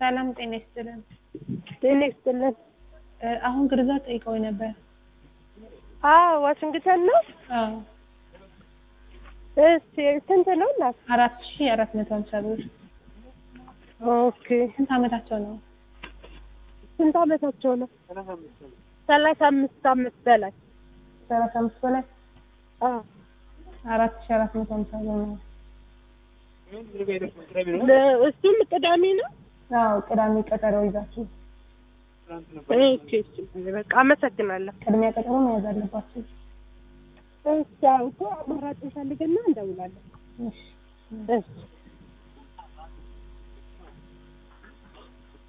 ሰላም ጤና ይስጥልን። ጤና ይስጥልን። እ አሁን ግርዛት ጠይቀው ነበር። አዎ ዋሽንግተን ነው። አዎ እሺ ስንት ነው እናት? አራት ሺ አራት መቶ ሀምሳ ብር። ኦኬ ስንት አመታቸው ነው? ስንት አመታቸው ነው? ሰላሳ አምስት አመት በላይ ሰላሳ አምስት በላይ አዎ አራት ሺ አራት መቶ ሀምሳ ብር ነው። ለ- እሱም ቅዳሜ ነው። አዎ ቅዳሜ ቀጠሮ ይዛችሁ ኦኬ እሺ በቃ አመሰግናለሁ። ቅድሚያ ቀጠሮ መያዝ አለባችሁ። እሺ አዎ እኮ አማራጭ እንፈልግና እንደውላለን። እሺ እሺ